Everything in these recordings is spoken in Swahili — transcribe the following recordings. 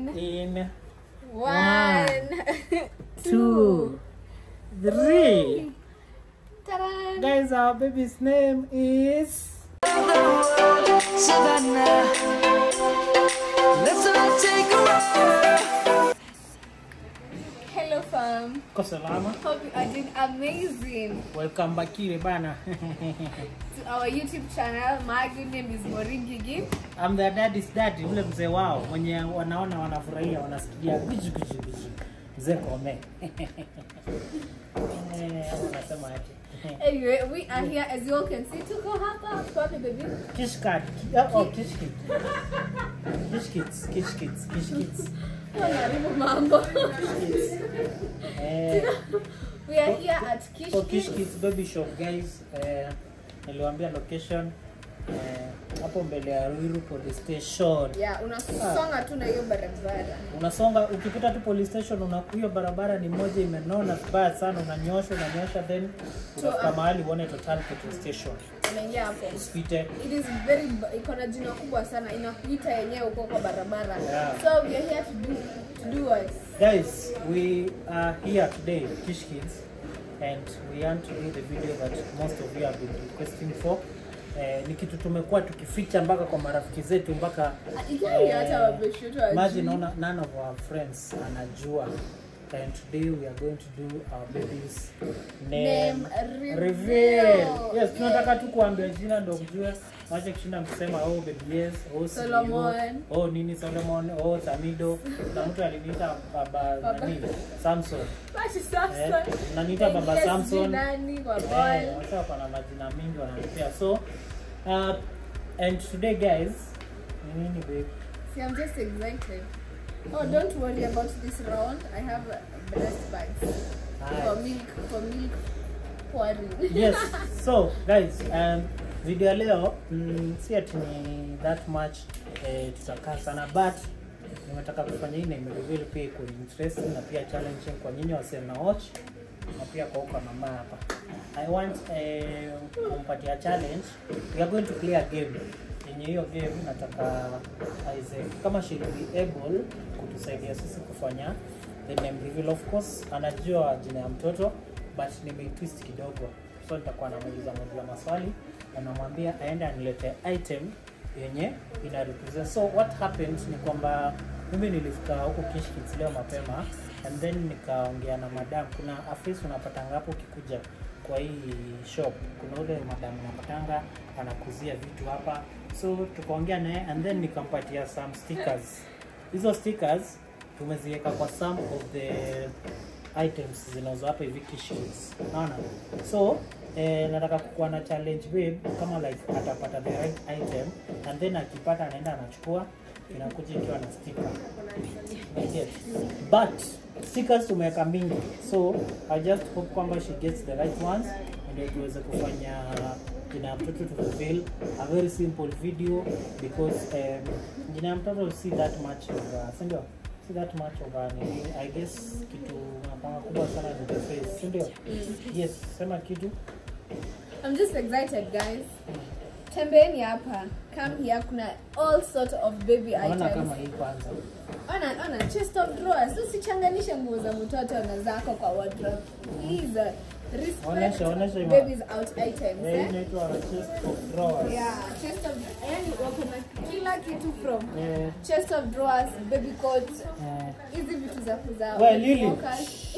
in One, two, three. Ta-da! Guys, our baby's name is. Savannah. Let's all take a ride. Hello, fam. Ko salama. Hope you are doing amazing. Welcome back here bana. To our YouTube channel, my good name is Maureen Gigi. I'm the daddy's daddy, ule mzee wao mwenye wanaona wanafurahia wanasikia biju biju biju. Mzee kome. Eh, wanasema aje? Anyway, we are here as you all can see. Tuko hapa, tuko wapi baby? Kishkat. Oh, kishkit. Kishkits, kishkits, kishkits. Wanaharibu mambo. Eh, We are here at Kish for Kids. Kishkits baby shop guys. Eh, niliwaambia location eh, hapo mbele ya Ruiru police station. Yeah, unasonga tu na hiyo barabara. unasonga ukipita tu police station una hiyo barabara ni moja imenona vibaya sana unanyosha unanyosha then unafika mahali uone total petrol station Unaingia hapo. usipite It is very b- iko na jina kubwa sana inakuita yenyewe uko kwa barabara. Yeah. So we are here to do to do what? guys we are here today Kish Kids and we want to do the video that most of you have been requesting for Eh, ni kitu tumekuwa tukificha mpaka kwa marafiki zetu mpaka Ikiwa ni hata wabeshi wetu hawajui. imagine none, none of our friends anajua and today we are going to do our baby's name, Name reveal. reveal. Yes, tunataka tu kuambia jina ndo mjue wache kushinda mkisema oh baby yes, oh Solomon. CEO, oh nini Solomon, oh Tamido. Na mtu aliniita baba nani Samson. Basi sasa. Eh, unaniita baba Yes, Samson. Nani kwa Eh, boy. watu wako na majina mingi wananipea. So uh, and today guys, ni nini babe? See, I'm just excited. Oh, don't worry about this round. I have uh, breast bags for Nice. milk for milk pouring. yes so guys um, video ya leo mm, si ati ni that much eh, tutakaa sana but nimetaka kufanya hii na imereveal pia iko interesting na pia challenging kwa nyinyi wasee na watch na pia kwa uka mama hapa i want eh, kumpatia challenge we are going to play a game yenye hiyo game nataka Isaac kama she will be able kutusaidia sisi kufanya the name reveal of course anajua jina ya mtoto but nimeitwist kidogo so nitakuwa namuuliza muuliza maswali na namwambia aende anilete item yenye ina represent so what happened ni kwamba mimi nilifika huko Kish Kids leo mapema and then nikaongea na madam kuna afisi unapatanga hapo ukikuja kwa hii shop kuna ule madam unapatanga anakuzia vitu hapa so tukaongea naye and then nikampatia some stickers hizo stickers tumeziweka kwa some of the items zinazo hapa hivi Kish Kids unaona so eh, nataka kukuwa na challenge babe kama like atapata the right item and then akipata anaenda anachukua inakuja ikiwa na sticker Yes. but stickers tumeweka mingi so i just hope kwamba she gets the right ones ndio tuweze kufanya jina ya mtoto to reveal a very simple video because um, jina ya mtoto si that much of a, si ndio si that much of a nini i guess kitu napanga kubwa sana ni the face si ndio yes sema kitu I'm just excited, guys. Tembeni hapa. Come here. Kuna all sort of baby naona items. kama hii kwanza Ona, ona, chest of drawers. Usichanganishe nguo za mtoto na zako kwa wardrobe. Please. Respect Onesha, onesha ima. babies out items. Eh, hii Eh? inaitwa chest of drawers Yeah, chest of yani wako na kila kitu from Eh, chest of drawers, baby coats, eh, hizi vitu za za We, Lily. walkers.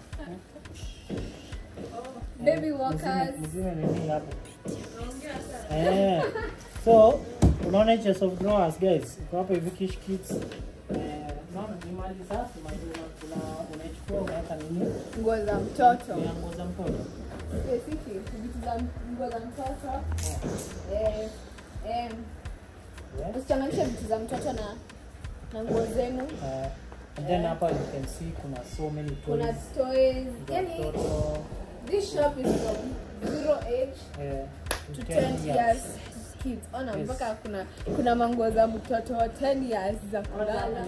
baby walkers. mzime nini hapo eh so unaona hicho soft drawers guys iko hapo hivi Kish Kids eh naona ni mali safi mali una una- unaichukua unaweka nini Nguo za mtoto. ya nguo za mtoto Specific vitu za nguo za mtoto. Eh, eh, yeah. usichanganishe vitu za mtoto na na nguo zenu. eh and then hapa you can see kuna so many Kuna toys toys. za Yani mtoto this shop is from zero age eh to 10 years kids. Ona Yes. mpaka kuna kuna manguo za mtoto 10 years za kulala.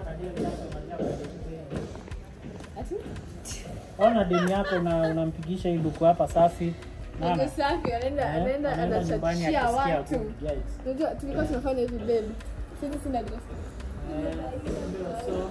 Ati? Ona demu yako una- unampigisha hii luku hapa safi Naona? Manguo safi anaenda Eh, anaenda anaenda nyumbani anachachia akisikia watu. good, guys. Unajua tulikuwa tunafanya hivi babe. Sisi sina dress. Eh, so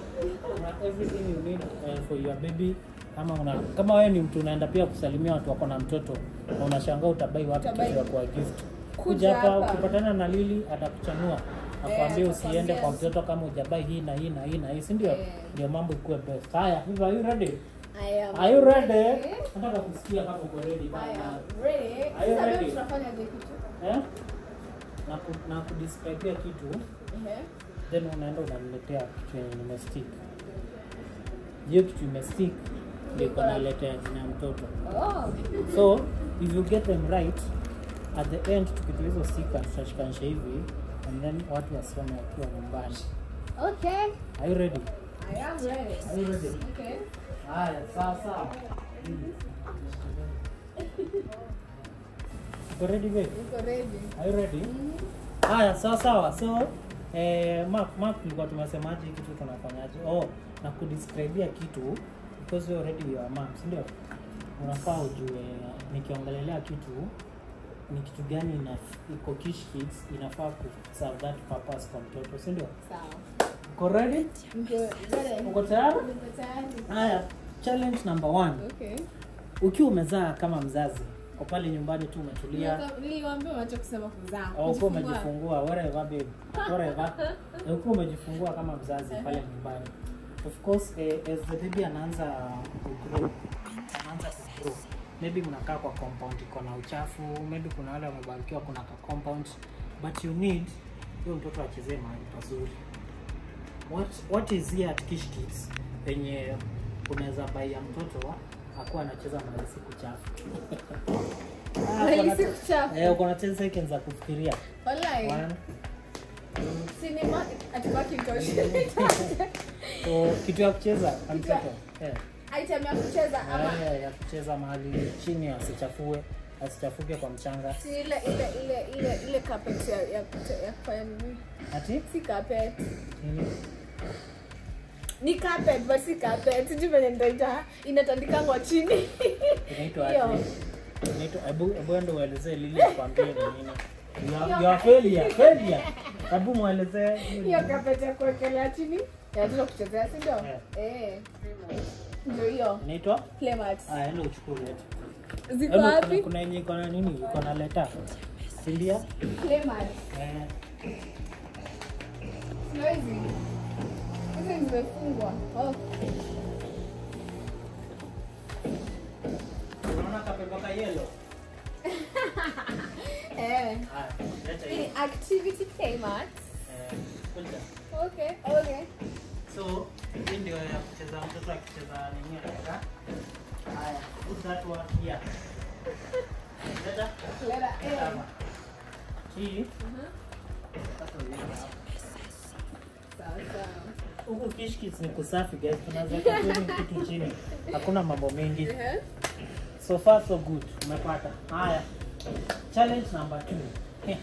everything you need uh, for your baby kama una kama wewe ni mtu unaenda pia kusalimia watu wako na mtoto na unashangaa utabai wapi Utabai. kitu ya kwa gift Kuja kuja hapa hapa. ukipatana na Lili atakuchanua akwambie usiende atakwambia. kwa mtoto kama ujabai hii na hii na hii na hii si ndio Eh. ndio mambo ikuwe best haya Viva, are you ready I am are you ready ready. nataka kusikia kama uko ready I bana am ready. Are you Sasa leo ready? tunafanya je kitu? eh na ku, na kudescribe kitu Ehe. then unaenda unaniletea kitu yenye nimestick hiyo kitu imestick ndio iko naletea jina ya mtoto Oh. so if you get them right at the end tukitu hizo stika tutashikanisha hivi and then watu wasome wakiwa nyumbani Okay. are you ready I am ready. are you ready Okay. haya sawa sawa uko ready babe Niko ready. are you ready haya sawa sawa so eh, mark mark tulikuwa tumesemaje hii kitu tunafanyaje oh na kudescribea kitu because you already you are mom si ndio unafaa ujue nikiongelelea kitu ni kitu gani ina iko Kish Kids inafaa ku serve that purpose kwa mtoto si ndio Sawa. uko ready Niko ready. uko tayari Niko tayari. haya challenge number one Okay. ukiwa umezaa kama mzazi kwa pale nyumbani tu umetulia Nilikuwa- Niliwaambia wacha kusema kuzaa. au ukiwa Kujifungua. umejifungua whatever babe whatever Na ukiwa umejifungua kama mzazi pale nyumbani of course eh, as the baby anaanza kugrow anaanza kugrow maybe mnakaa kwa compound iko na uchafu maybe kuna wale wamebarikiwa kuna ka compound but you need huyo mtoto achezee mahali pazuri what, what is here at Kish Kids penye unaweza baia mtoto akuwa anacheza mahali si kuchafu Ah, Mahali uko na- si kuchafu. Eh, uko na 10 seconds za kufikiria Wallahi. One, Sinema atubaki mtoshi. so kitu ya kucheza kwa Kitu ya- mtoto eh, Item ya kucheza ama eh, ya kucheza mahali chini asichafue asichafuke kwa mchanga si ile ile ile ile ile carpet ya ya kute- ya kufanya nini? ati Si carpet. nini Ni carpet but si carpet. Sijui venye nitaita. Inatandikangwa chini. inaitwa Hiyo. ati inaitwa hebu hebu endo uelezee lili akwambie ni nini You are- you are failure failure hebu muelezee Hiyo carpet ya kuwekelea chini. Ya watoto kuchezea, si ndio? Yeah. Eh. Ndio hiyo. inaitwa Playmat. ah enda uchukue leta Ziko Hebu kuna wapi? kuna yenye iko na nini iko na leta si ndio Playmat. eh Sio hizi. Hizi zimefungwa. Oh. unaona kapepa ka yellow Eh. ah leta Hii hiyo ni activity playmat. eh kuja Okay. Okay. So hii ndio ya kucheza mtoto akicheza nini anataka. Haya, put that one here. Leta Letter A. kama. Hii Mhm. sasa uweka hapa. Sawa sawa. Huku Kish Kids ni kusafi guys, tunaweza kuweka kitu chini. Hakuna mambo mengi. Ehe. So far so good. Umepata. Haya. Challenge number 2.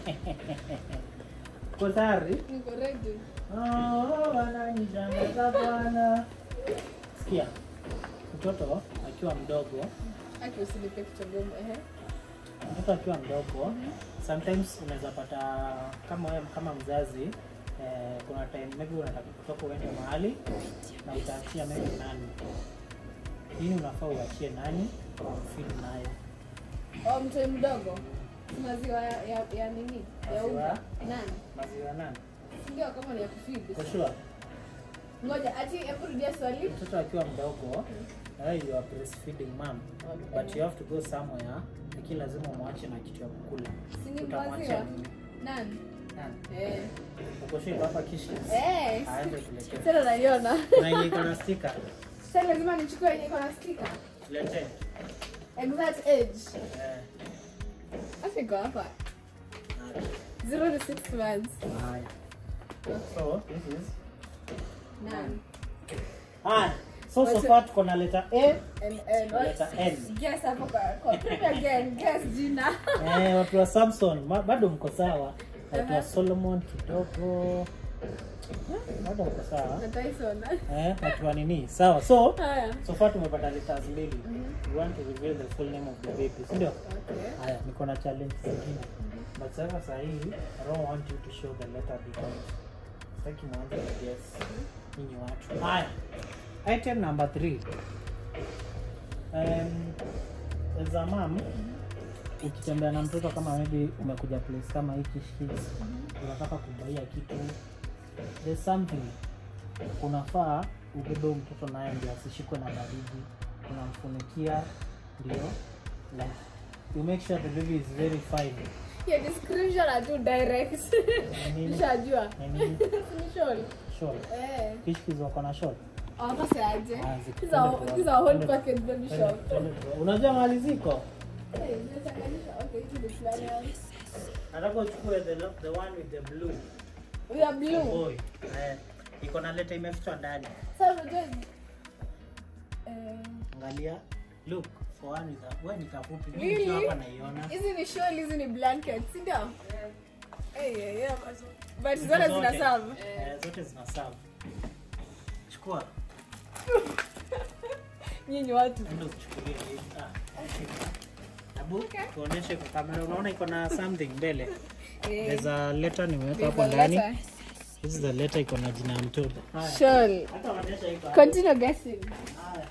Uko tayari? Niko ready. Oh, wananishangaza bwana. Sikia. Mtoto akiwa mdogo Aki usinipe kitu ngumu. Ehe. mtoto akiwa mdogo sometimes unaweza pata kama wewe kama mzazi eh, kuna time maybe unataka kutoka uende mahali na utaachia maybe nani hii unafaa uachie nani feed nayo Oh, mtoi mdogo. Maziwa ya, ya, ya nini? Ya unga. Maziwa? Nani? maziwa nani Ndio kama ni ya kufeed. for sure Ngoja, ati hebu rudia swali. mtoto akiwa mdogo eh, you are breastfeeding mom but you have to go somewhere lakini lazima umwache na kitu ya kukula Si ni utamwachia maziwa? nini Nani? Nani? Eh. uko sure hapa kishi Eh. aende kuletea Sasa naiona. na yenye iko na sticker Sasa lazima nichukue yenye iko na sticker. letee Exact age. eh Acha iko hapa. haya. 0 to 6 months. Haya. So, this is Nani? Haya. So so Wacha- far tuko na letter A, And and what? letter N. Guess hapo kwa kwa Repeat again. Guess jina. Eh, watu wa Samson ma- bado mko sawa. Watu wa Aha. Solomon kidogo. Eh, Bado mko sawa. Na Tyson. Eh, watu wa nini? Sawa. So, Haya. so far tumepata letters mbili. We want to reveal the full name of the baby. Si ndio? Okay. Haya, niko na challenge zingine. But sasa saa hii, I don't want you to show the letter because sitaki mwanze na guess. Nyinyi watu. Haya. item number 3 um, as a mom ukitembea na mtoto kama maybe umekuja place kama hiki Kids, unataka kubaia kitu there's something unafaa ubebe huyu mtoto naye ndio asishikwe na baridi unamfunikia ndio like you make sure the baby is very fine Your description are too direct. Nini? Nishajua. Nini? Ni shawl. Shawl. Eh. Kishkiz wako na shawl Hawakose aje. Ah, ziko- These are twende these are whole tuone. package baby Twende- shop. twende tuone. unajua mali ziko Hey, zinachanganisha. Okay, hizi ni flannels. nataka uchukue the, the one with the blue We are blue. boy eh, iko na leta imefichwa ndani Sasa unajua eh angalia look for one with a wewe nitafupi Really? mimi hapa naiona hizi ni shawl, hizi ni blanket, si ndio? Eh, yeah, yeah. But Ziko zote zina zote. serve. Eh, zote zina serve chukua Nyinyi watu. enda uchukulie hivi. ah Abu, tuoneshe kwa kamera unaona iko na something mbele Eh, there's a letter nimeweka there's hapo a ndani letter. this is the letter iko na jina ya mtoto haya Shawl. hata onyesha iko hapo. Continue guessing. Haya.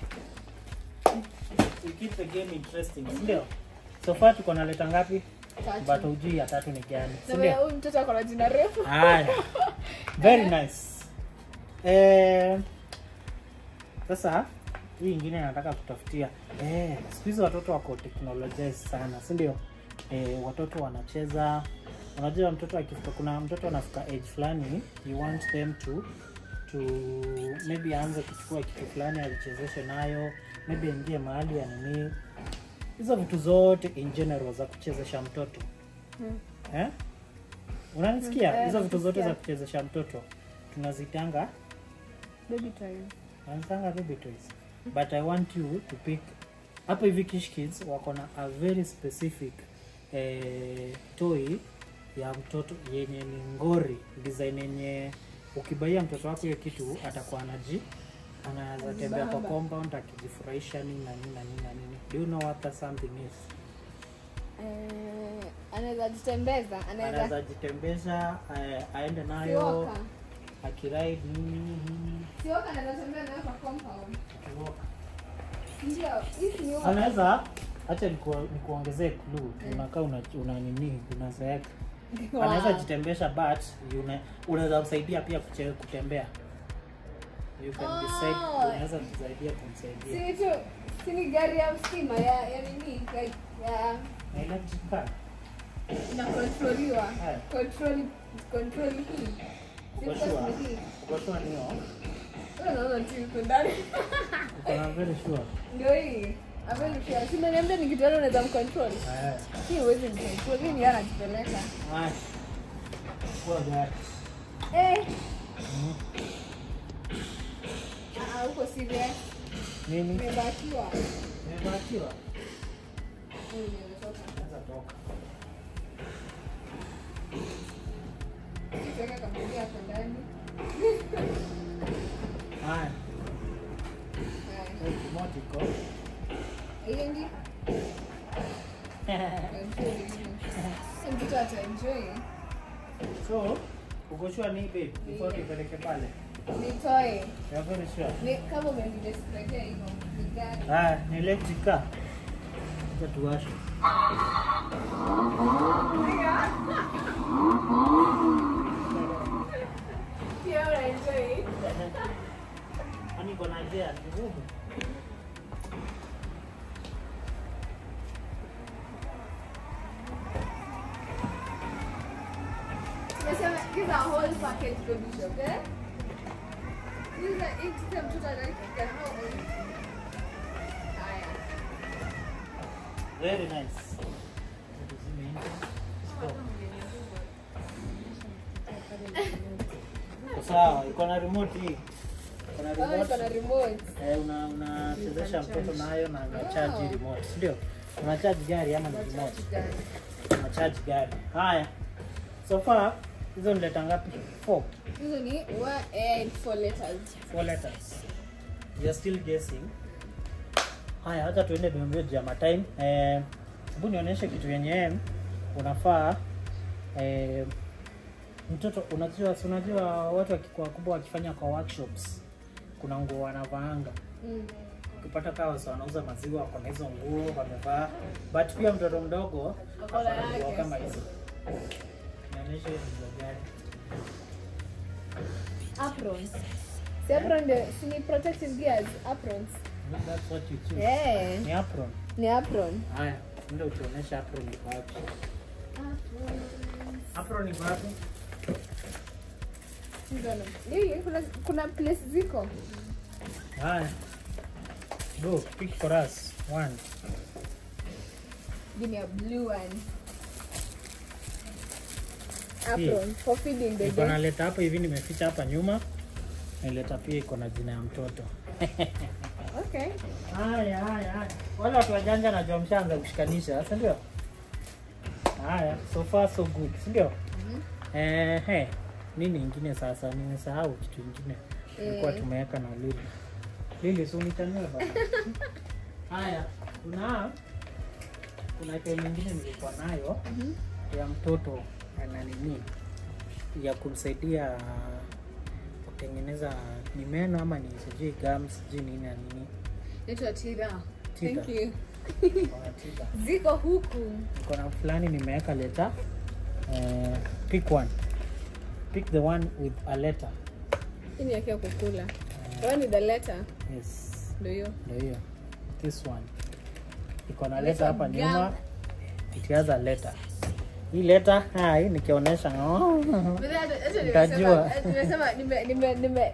We keep the game interesting ndio so far tuko na leta ngapi but Tatu. hujui ya tatu ni gani si Na ndio huyu mtoto ako na jina refu. haya very nice eh sasa hii ingine nataka kutafutia eh siku hizi watoto wako teknolojia sana si ndio eh, watoto wanacheza unajua mtoto akifika kuna mtoto anafika age fulani you want them to to maybe aanze kuchukua kitu fulani alichezeshe nayo maybe aingie mahali ya nini hizo vitu zote in general za kuchezesha mtoto Hmm. eh? unanisikia Eh, hizo vitu zote za nakusikia. kuchezesha mtoto tunazitanga Baby toy. wanazitanga baby toys but i want you to pick hapa hivi Kish Kids wako na a very specific eh, toy ya mtoto yenye ni ngori design yenye ukibaia mtoto wako hiyo kitu atakuwa anaji anaweza tembea kwa Ajibamba. compound akijifurahisha nini na nini na nini na nini do you know what that something is Eh, anaweza jitembeza, anaweza anaweza jitembeza eh, aende nayo Sioka. akiride nini nini Sioka anaweza tembea nayo kwa compound. akiwalk. Ndio, hizi ni anaweza hacha nikuongezee clue unakaa una, una nini unazeeka anaweza jitembesha but una- unaweza msaidia pia kuche, kutembea you can Oh. decide unaweza kusaidia kumsaidia Si tu, si ni gari ya stima ya ya nini? Like ya na electric car inakontroliwa. Haya. Control control hii. Si uko kwa sure hii. uko sure nio Wewe unaona tu yuko ndani. uko na very sure Ndio hii. Amenipia. Si umeniambia nikitoa unaweza mcontrol. haya Hii huwezi mcontrol. Hii ni yeye anajipeleka. haya kwa gari Eh, Mhm. ah, uko serious. nini Umebakiwa. nimebatiwa Huyu nimetoka. naweza toka Tuweka kampuni hapo ndani. haya Haya. remote iko Hiyo ndi mtoto ataenjoy. so uko sure ni babe before tupeleke pale Nitoe. you are very sure Ni kama umenidescribia hivyo. Ni gari. haya ni electric car acha tuwashe Pia unaenjoy. Kwani iko na njia ngumu? Tumesema these are whole package baby shop, eh? These are each kila mtoto anakika how old? Haya. Very nice. Tuzime nje. Stop. Iko Sawa, iko na remote hii. Iko na Oh, iko na remote. remote. Eh, una unachezesha mtoto nayo na unacharge remote, si ndio? Unacharge gari ama ni remote? Unacharge gari. Haya. So far hizo ni leta ngapi? 4. Hizo ni one and four letters. Four letters. We are still guessing. Haya, hata tuende mbio ya matime. Eh, hebu nionyeshe kitu yenye unafaa eh, mtoto unajua si unajua watu wakikuwa wakubwa wakifanya kwa workshops kuna nguo wanavaanga Mm. ukipata kawa wasa wanauza maziwa wako na hizo nguo wamevaa but pia mtoto mdogo Ako na ako na nguo yake. kama hizo inaonyesha hiyo ni nguo gani Aprons. Si apron ndio si ni protective gears, aprons. That's what you choose. Eh, Ni apron. ni apron. Haya, ndio utuonesha apron iko wapi. Apron iko wapi? Ndio. Hii kuna kuna place ziko. Haya. Go, pick for us. One. Give me a blue one. Hii. Apron for feeding the Niko baby. naleta hapo hivi nimeficha hapa nyuma. Nileta pia iko na jina ya mtoto. Okay. Haya, haya, haya. Wale watu wajanja najua mshaanza kushikanisha, si ndio? Haya, so far so good, si ndio? Eh, he. Nini ingine sasa? Nimesahau kitu ingine. Tulikuwa Eh. tumeweka na Lili. Lili, si unitania bana. Haya, kuna kuna item nyingine nilikuwa nayo Mhm. ya mtoto ana nini ya kumsaidia kutengeneza ni meno ama ni sijui gums sijui nini na nini Naitwa Tira. Tira. Thank you. wanatiba. Ziko huku. Niko na fulani nimeweka leta eh, pick one pick the one with a letter Hii ni yake ya kukula. One with the letter. yes Ndio hiyo. ndio hiyo this one iko na Letter letter hapa gum. nyuma it has a letter hii letter hai nikionyesha oh. Utajua. Nimesema nime nime nime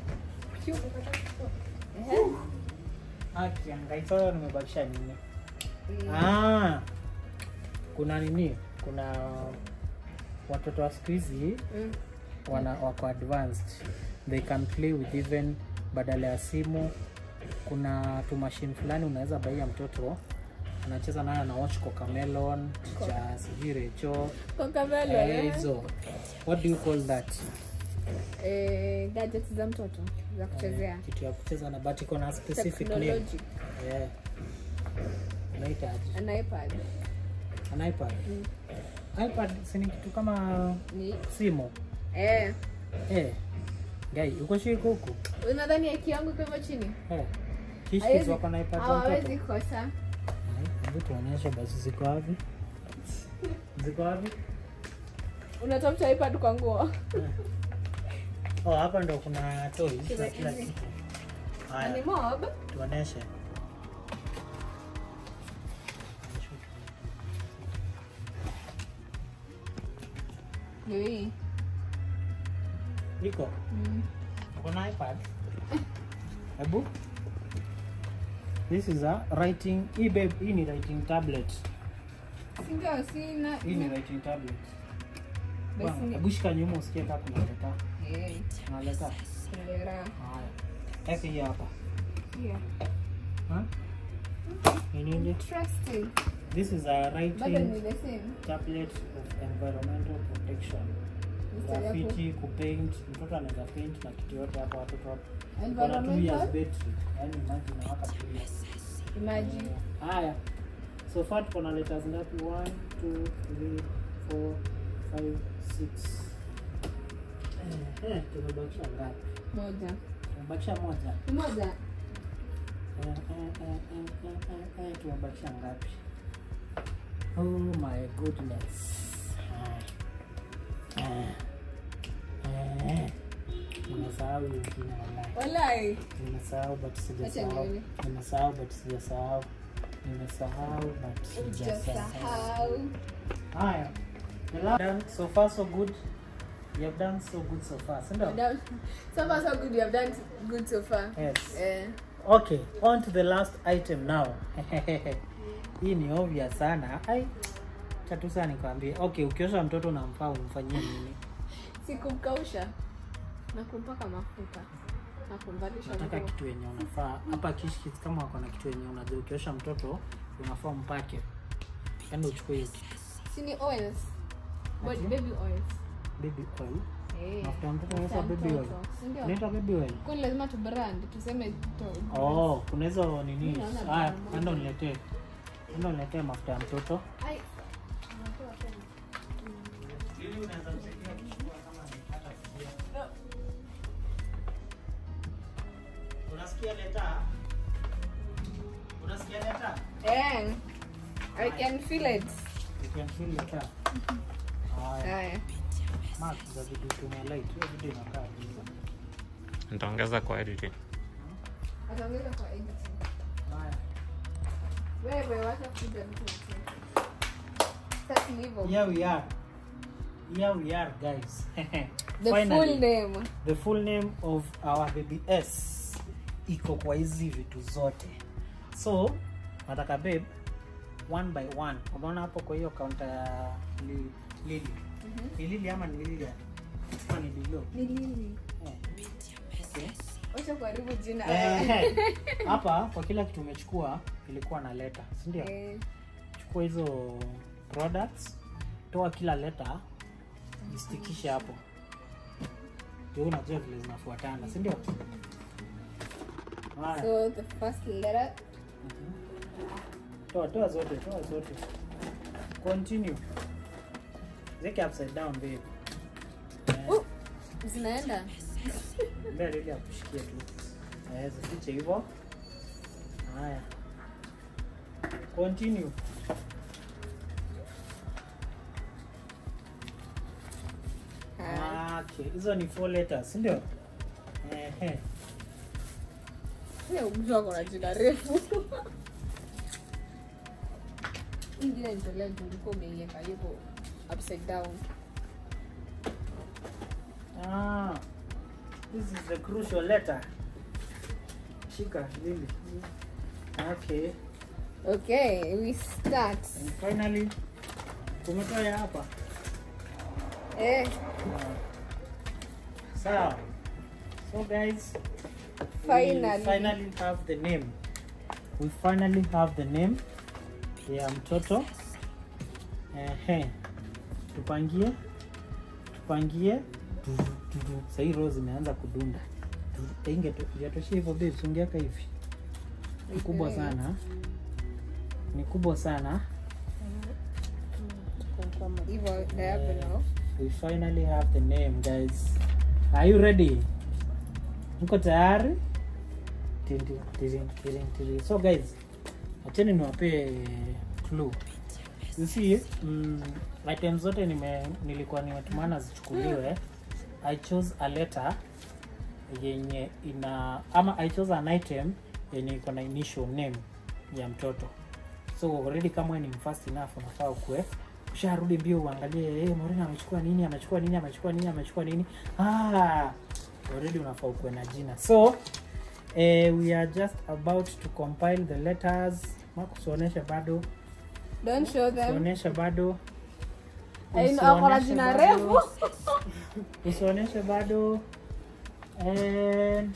Ehe. kiangaika nimebakisha nini ah, kuna nini kuna watoto wa siku hizi Mm. wana wako advanced they can play with even badala ya simu kuna tu machine fulani unaweza baia mtoto anacheza nayo na watch cocamelon cha sijui recho Coca-Cola. eh, eh. hizo what do you call that Eh, gadgets za mtoto za kuchezea. kitu ya kucheza na but iko na specific name Technology. yeah. unaitaje An iPad. an ipad Mm. ipad si ni kitu kama Ni simu eh. eh gai uko shiko huku Unadhani aki yangu iko hivyo chini? eh kishi Hawezi- wako na ipad za Hawawezi mtoto kosa. hebu tuonyeshe basi ziko wapi ziko wapi Unatafuta iPad kwa nguo. oh hapa ndo kuna toys Kuna na kila hizi. kitu Na haya Ni mob. tuoneshe Ndio hii. iko Mm. uko na ipad hebu this is a writing hii babe hii ni writing tablet Si ndio sina. hii ni writing tablet Basi Bwana, ni- hebu shika nyuma usikie kama kuna leta Eh. kuna leta Kulera. haya weka hii hapa Yeah. ha ni nini Interesting. this is a Bado writing ni the same. tablet of environmental protection Mstari hapo. grafiti kupaint mtoto anaweza paint na kitu yote hapa watoto hapo Iko na two Environmental. years battery yani imagine inawaka two years Imagine. haya so far tuko na letters ngapi 1 2 3 4 5 6 eh eh tumebakisha ngapi Moja. tumebakisha moja Moja. Eh, eh, eh, eh, eh, eh, eh, tumebakisha ngapi oh my goodness Ah. Ah. Eh. nimesahau hiyo jina wallahi Walai. nimesahau but sijasahau nione. nimesahau but sijasahau nimesahau but sijasahau Hujasahau. haya the last done so far so good you have done so good so far si ndio Madam, So far so good. You have done good so far. yes Eh. okay on to the last item now hii ni obvious sana ai tatu sana nikwambie okay ukiosha mtoto unamfaa umfanyie nini Sikumkausha na kumpaka mafuta na kumvalisha nataka nguo. kitu yenye unafaa hapa kishkis kama wako na kitu yenye unajua ukiosha mtoto unafaa umpake yaani uchukue hiyo kitu Si ni oils. Body, Ati? baby oils. baby oil Eh. mafuta ya mtoto Mafuta ya unaitwa baby oil mtoto, si ndio? unaitwa baby oil Kwani lazima tu brand tuseme to. oh kuna hizo nini Mimi naona haya brand enda uniletee enda uniletee mafuta ya mtoto Ai. unasikia leta unasikia leta Eh, I can feel it. you can feel leta haya Haya. mark za video tumia light hiyo video inakaa giza nitaongeza kwa editing Ataongeza kwa editing. haya Wewe wacha kuja mtu mtu. Sasa ni hivyo. here we are here we are guys The full name. the full name of our baby s iko kwa hizi vitu zote so nataka babe one by one unaona hapo kwa hiyo kaunta ya li, lili ni lili ama ni lili ya ama ni lilo Ni nini? Eh. Okay. Wacha kuharibu jina. Eh, hapa kwa kila kitu umechukua ilikuwa na leta sindio Eh, chukua hizo products toa kila leta istikishe hapo ndio unajua vile zinafuatana sindio haya So the first letter. toa toa zote toa zote continue zeke upside down babe Eh, Uh, zinaenda. mbele ili akushikie tu Eh, zifiche hivyo haya continue Haya. okay hizo ni four letters sindio Ehe. Sio mtu ako na jina refu. Hii jina nitolea juu ulikuwa umeiweka hivyo upside down. Ah, this is the crucial letter. Shika lili. Okay. Okay, we start. And finally tumetoa ya hapa. Eh, Sawa. So guys, Finally. we finally have the name. We finally have the name ya mtoto. Ehe. Tupangie. Tupangie. Sasa hii roho zimeanza kudunda. Inge yatoshia hivyo babe, songeaka hivi. Ni kubwa Okay. sana. Ni kubwa sana. hivyo diagonal. We finally have the name, guys. Are you ready? Mko tayari? Tin, tin, tirin, tirin, tirin. So guys, acheni niwapee clue. You see, mm, item zote nime, nilikuwa nimetumana zichukuliwe. I chose a letter yenye ina ama I chose an item yenye iko na initial name ya mtoto so already kama wewe ni fast enough unafaa ukue usharudi mbio uangalie hey, Morena amechukua nini amechukua nini amechukua nini amechukua nini ah, already unafaa ukue na jina so eh, we are just about to compile the letters makusionyeshe bado Don't show them. usionyeshe bado I know, ako na Usionyeshe jina bado. refu. usionyeshe bado and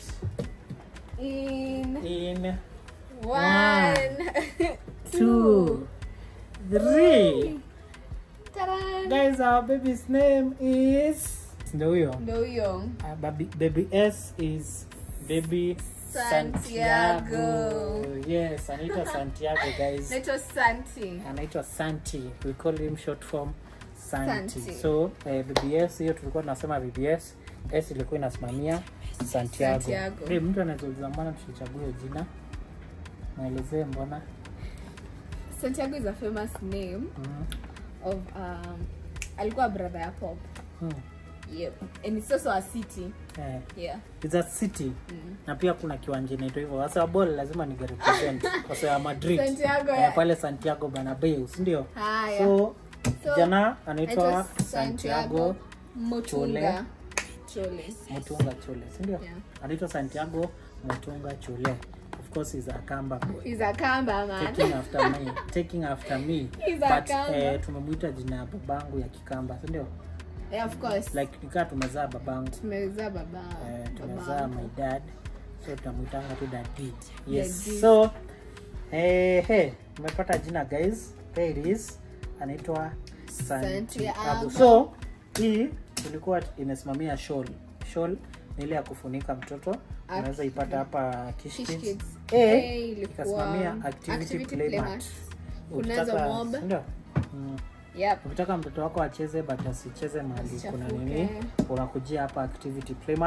In in one, two three Ta-da! guys our baby's name is ndio huyo Ndio huyo. Uh, baby, baby S is baby Santiago. Santiago. Yes, anaitwa Santiago guys. Naitwa Santi. Anaitwa Santi. We call him short form Santi. Santi. So eh, BBS hiyo tulikuwa tunasema BBS, S ilikuwa inasimamia Santiago. Santiago. Hey, mtu anaweza uliza mbona tulichagua hiyo jina? Naelezee mbona. Santiago is a famous name Mm. of um, alikuwa brother ya Pop. Mm. Yep. And it's also a city. Eh, Yeah. it's a city na pia kuna kiwanja inaitwa hivyo. Sasa ball lazima ni represent kwa sababu ya Madrid. Santiago, Eh, yeah. pale Santiago Bernabeu, si ndio? Haya. So So, kijana anaitwa Naitwa Santiago Mutunga. Chole. Mutunga Chule, si ndio? Yeah. Anaitwa Santiago Mutunga Chule. Of course he's a Kamba boy. He's a Kamba Taking man. after me, taking after me. He's a But Kamba. eh, tumemwita jina ya babangu ya Kikamba, si ndio? yeah, of course. Like nikaa tumezaa babangu. Tumezaa baba. Eh, tumezaa baba. my dad. So tunamwitanga tu daddy. Yes. Daddy. So eh hey, umepata jina guys. There it is. Anaitwa Santiago. Santiago. So hii ilikuwa imesimamia shawl. Shawl ni ile ya kufunika mtoto. Unaweza ipata hapa Kish Kish Kids. Kids. A A ilikuwa ikasimamia activity, activity play play mat. mat. Ukitaka- Kunazo mob. ndio? Mm. Yep. Ukitaka mtoto wako acheze but asicheze mahali Asichafuke. kuna nini, unakujia hapa activity playmat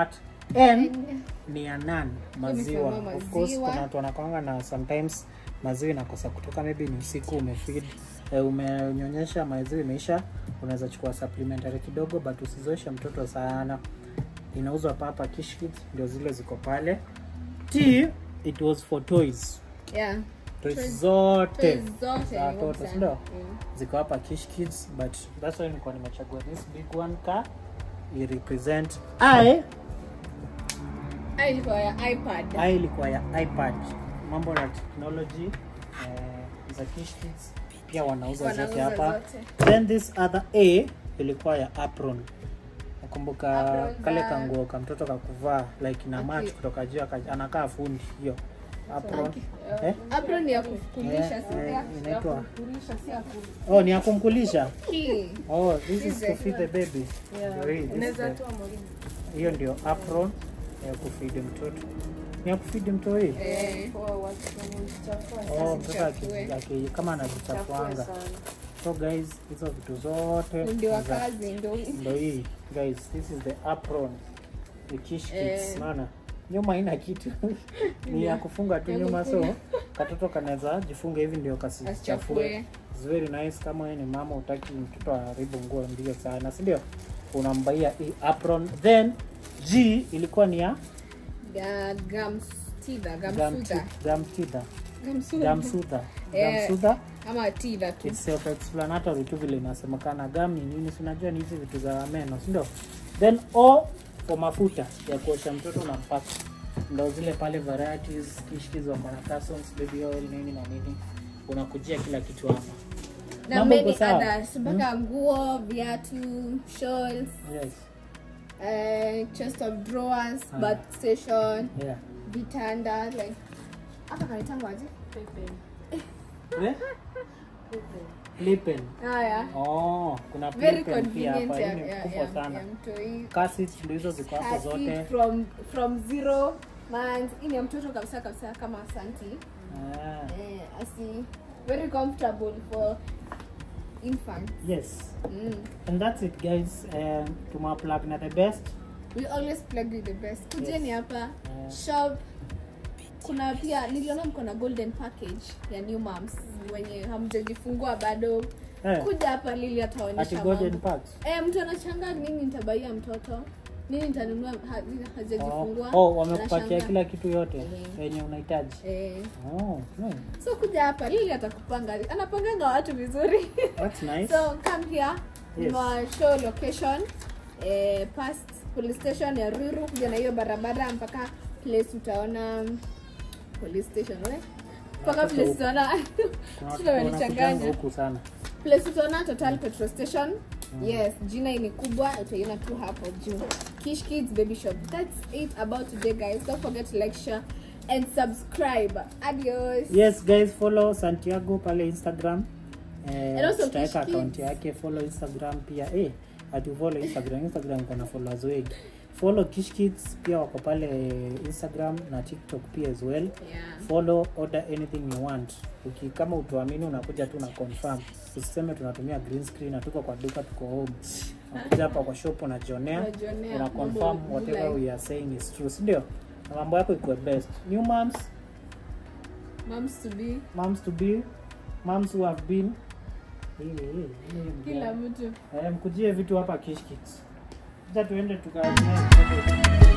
n ni ya nan maziwa kama of course maziwa. kuna watu wanakwanga na sometimes maziwa inakosa kutoka maybe ni usiku umefeed eh, umenyonyesha maziwa imeisha unaweza chukua supplementary kidogo but usizoeshe mtoto sana inauzwa papa Kish Kids ndio zile ziko pale t it was for toys Yeah. toys Toys- zote Toys zote za ni watoto mob sindio sana. Mm. ziko hapa Kish Kids but that's why nilikuwa nimechagua this big one ka i represent i Ah, ilikuwa ya ipad i ilikuwa ya ipad mambo na technology eh, za Kish Kids pia wanauza zote Wanauza hapa zote. then this other a ilikuwa ya apron nakumbuka Apron kale za- kanguo ka mtoto kakuvaa like ina match Okay. kutoka juu aka- anakaa fundi hiyo apron Okay. eh? apron ni ya kukulisha Eh, si eh, ya- inaitwa- ya kukulisha si ya ku- oh ni ya kumkulisha Hii. oh this is Hizi to feed the baby Ndio hii, this is Unaweza the- toa mwalimu. hiyo ndio apron ya kufidi mtoto ni ya kufidi mtoto hii Eh, oh, mtoto asichafue. aki- aki- kama anajichafuanga so guys hizo vitu zote ndio wa ni za- kazi ndio ndo hii guys this is the apron the kish kids Eh. naona nyuma haina kitu ni ya kufunga tu Ya nyuma so kufunga. katoto kanaweza jifunga hivi ndio kasichafue Asichafue. It's very nice kama wewe ni mama utaki mtoto aharibu nguo mbio sana si ndio unambaia hii apron then g ilikuwa ni ya ya gamstida gum gamsuda ti- gum tither. gamsuda Gum soother. Eh. Gum soother. ama tida tu It's self-explanatory tu vile inasemekana gam ni nini si unajua ni hizi vitu za meno si ndio then o for mafuta ya kuosha mtoto na mpaka ndo zile pale varieties kishkiz wako na Cassons, baby oil nini na nini unakujia kila kitu hapa na Mambo many iko sawa? others mpaka nguo viatu shawls yes eh, chest of drawers Ah. bath station yeah vitanda like hapa kanaitangwa aje eh? Lipen. haya Oh, kuna very Lipen pia convenient hapa. ya, Hii ni ya, kubwa ya, sana. ya mtoi Cassets ndio hizo ziko hapo Cat zote. feed from from zero months hii ni ya mtoto kabisa kabisa kama santi Ah, eh, asi very comfortable for infants yes. mm. And that's it guys. Um, tumewaplug na the best. we always plug you the best kujeni Yes. hapa Yeah. shop kuna pia niliona mko na golden package ya new moms wenye hamjajifungua bado Eh, kuja hapa lili ati ataonyesha golden mambo packs. eh, mtu anachanga nini nitabaia mtoto nini nitanunua ha- hajajifungua Oh, oh wamekupatia Anashangaa. kila kitu yote Mhm. yenye unahitaji. eh, Oh, hmm. so kuja hapa lili atakupanga anapanganga watu vizuri That's nice. so come here Yes. yes. show location eh, past police station ya Ruiru kuja na hiyo barabara mpaka place utaona police station we mpaka Watoto place huku. utaona Kuna Sasa watu wanakujanga wamenichanganya huku sana. place utaona total petrol station yes jina hii ni kubwa utaiona tu hapo juu kish kids baby shop that's it about today guys don't forget to like share and subscribe adios Yes guys, follow Santiago pale Instagram. And Eh, also tutaweka Kish account Kids. yake, follow Instagram pia. Eh, ati follow Instagram. Instagram kuna followers wengi. Follow Kish Kids pia wako pale Instagram na TikTok pia as well. yeah follow order anything you want Uki, kama utuamini unakuja tu na confirm usiseme tunatumia green screen na tuko kwa duka tuko home unakuja hapa kwa shop unajionea Unajionea una mambo confirm whatever like- we are saying is true si ndio na mambo yako ikuwe best new moms moms to be moms to be moms who have been Eh, eh, eh, kila mtu eh, mkujie vitu hapa Kish Kids. Acha tuende tuka